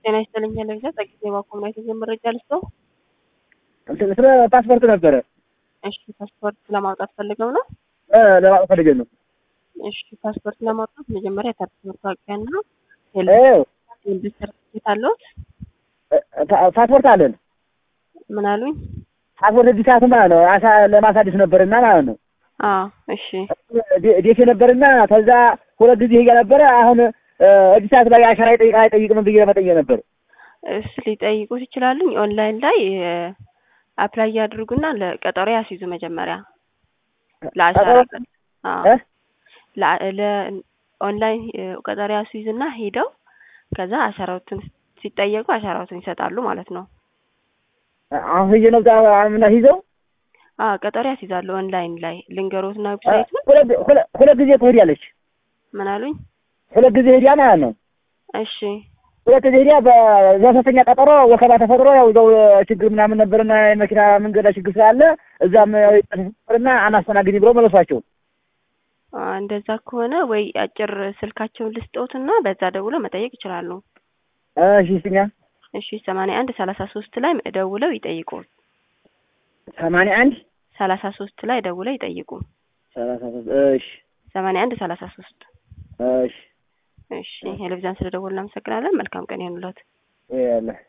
ጤና ይስጥልኝ ለግዛ ጸጊዜ ባኮም ላይ የተዘ መረጃ ልስጠው። እንትን ስለ ፓስፖርት ነበረ እሺ ፓስፖርት ለማውጣት ፈልገው ነው። እ ለማውጣት ፈልገን ነው። እሺ ፓስፖርት ለማውጣት መጀመሪያ የታሪክ መታወቂያና እ የልደት ሰርቲፊኬት አለዎት? ፓ- ፓስፖርት አለን። ምን አሉኝ? ፓስፖርት እድሳት ማለት ነው። አሳ ለማሳደስ ነበርና ማለት ነው። አዎ እሺ ዴ- ዴቴ ነበርና ከዛ ሁለት ጊዜ ሄጃ ነበረ። አሁን እ እድሳት ላይ አሻራ ይጠይቃ አይጠይቅም ብዬ ለመጠየቅ ነበር። እሱ ሊጠይቁት ይችላሉኝ። ኦንላይን ላይ አፕላይ ያድርጉና ለቀጠሮ ያስይዙ መጀመሪያ ለአሻራ ቀጠሮ- ቀን አዎ እ ለ- ለ- ኦንላይን እ ቀጠሮ ያስይዙና ሄደው ከዛ አሻራዎትን ሲጠየቁ አሻራዎትን ይሰጣሉ ማለት ነው። አሁን ሄጄ ነው ምና ይዘው አዎ ቀጠሮ ያስይዛሉ ኦንላይን ላይ ልንገሮትና ዌብሳይቱን ሁለት ሁለት- ሁለት ጊዜ ትሄዳለች። ምን አሉኝ? ሁለት ጊዜ ሄዲያ ማለት ነው። እሺ ሁለት ጊዜ ሄዲያ በሶስተኛ ቀጠሮ ወከባ ተፈጥሮ ያው እዛው ችግር ምናምን ነበርና የመኪና መንገድ ላይ ችግር ስላለ እዛም ያው ነበርና አናስተናግድ ብሎ መለሷቸው። አ፣ እንደዛ ከሆነ ወይ አጭር ስልካቸውን ልስጠውትና በዛ ደውለው መጠየቅ ይችላሉ። እሺ ስትኛ እሺ ሰማንያ አንድ ሰላሳ ሶስት ላይ ደውለው ይጠይቁ። ሰማንያ አንድ ሰላሳ ሶስት ላይ ደውለው ይጠይቁ። ሰላሳ ሶስት እሺ ሰማንያ አንድ ሰላሳ ሶስት እሺ እሺ ቴሌቪዥን ስለደወልን እናመሰግናለን። መልካም ቀን ይሁንልዎት። ያለ